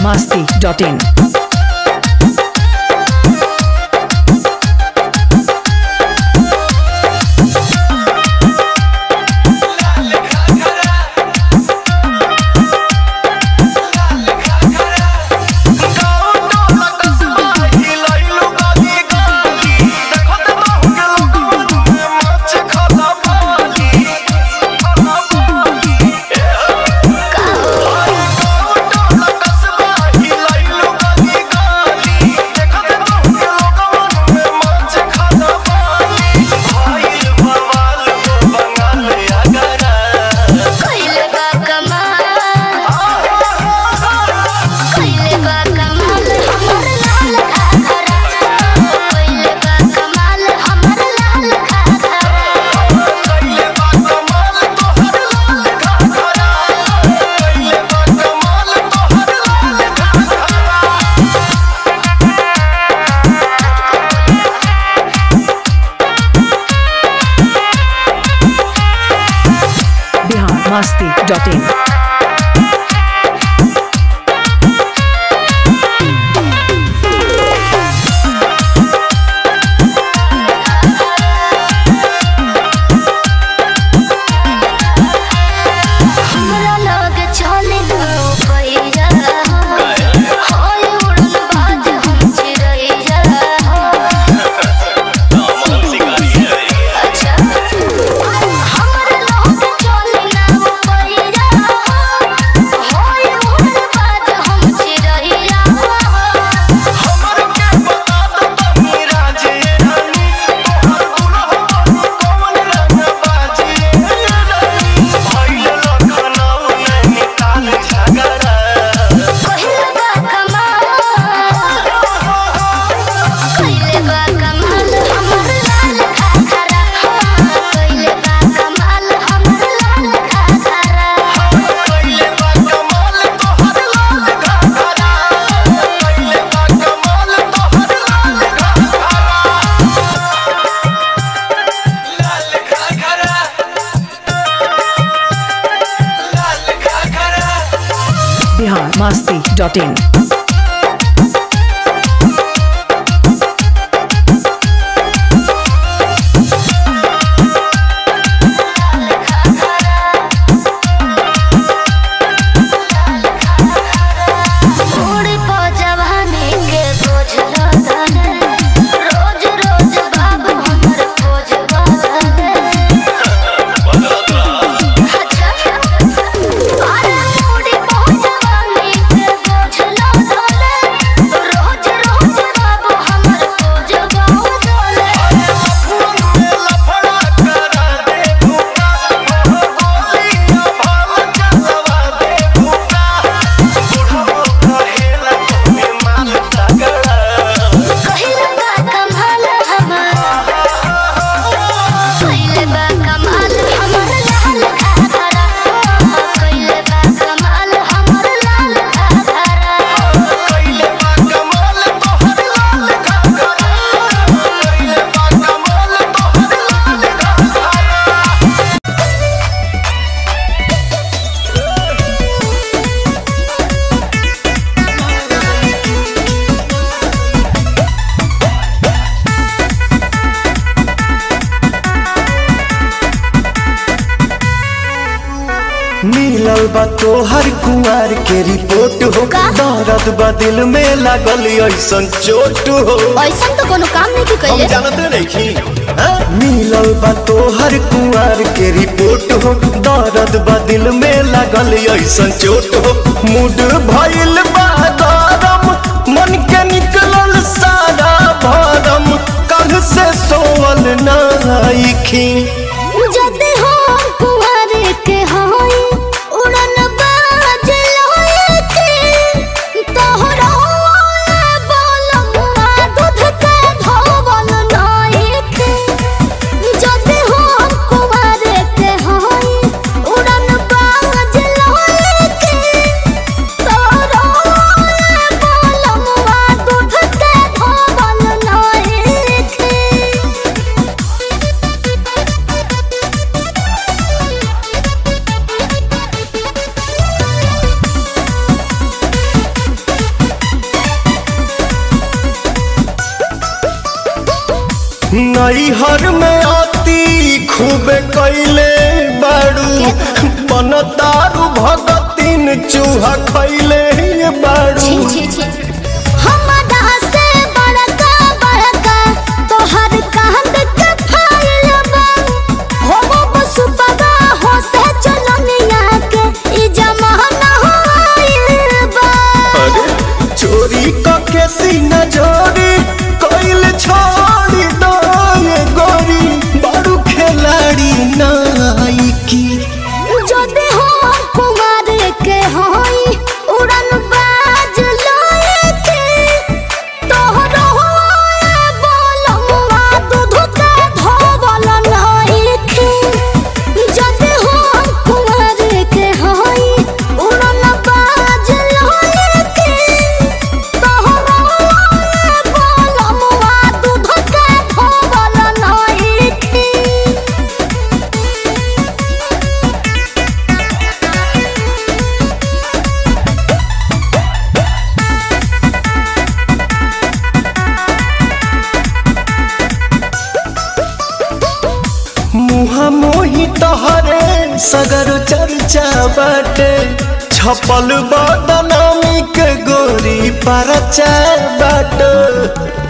masti.in. कइले बा कमाल कइले बा कमाल हमर लाल घाघरा कइले बा कमाल हमर लाल घाघरा Bihar masti.in. हमरा लग चले पैया होय उड़न बाज हम चिड़ैया अच्छा हमरा लग चले पैया होय उड़न बाज हम चिड़ैया कइले बा कमाल कइले बा कमाल हमर लाल घाघरा कइले बा कमाल हमर लाल घाघरा Bihar masti.in. बूढ़ी पो जवानी के बोझ लदन रोज रोज बाबू हमर खोज बदन अच्छा अरे बूढ़ी पो जवानी के बोझ लदन रोज रोज बाबू हमर खोज बदन कइले बा कमाल हमर कइले बा कमाल हमर लाल घाघरा कइले बा कमाल हमर लाल घाघरा मिलल बा तोहर कुंवर के रिपोर्ट हो का? दर्द बा दिल में लागल ऐसन चोट हो ऐसा तो कोनो काम नहीं की हम कइले जानते नहीं मिलल बा तोहर कुंवर के रिपोर्ट हो दर्द बा दिल में लागल ऐसन चोट हो मूड भइल बा गरम मन के निकलल सारा भरम कल से सोवल नाइखी जदे हो कुंवर के होई उड़न बाज लोए के तोहरा बोलमुआ दूध के धोवल नाई के जदे हो कुंवर के होई उड़न बाज लोए के तोहरा नैहर में आती खूबे कैले बाड़ू बनतारू भगतिन चूहा खैले बाड़ू छी छी छी हमरा से बड़का बड़का तोहर कांद के फाइल बा हो बस पगा हो से चलनिया के ई जमाना होइल बा अरे चोरी कके सीना जोरी कैल छोड़ी दो ये गोरी बारू खिलाड़ी नाइकी যদি हम कुमार के होई उड़न बाज लोएते तोहरो होए बोलमुआ दूध के धोवल नइखे যদি हम कुमार के होई उड़न बाज लोएते तोहरो होए बोलमुआ दूध के धोवल नइखे मुहा मोही तहरे सगर चर्चा बाटे छपल बदनामी के गोरी परचा बाटे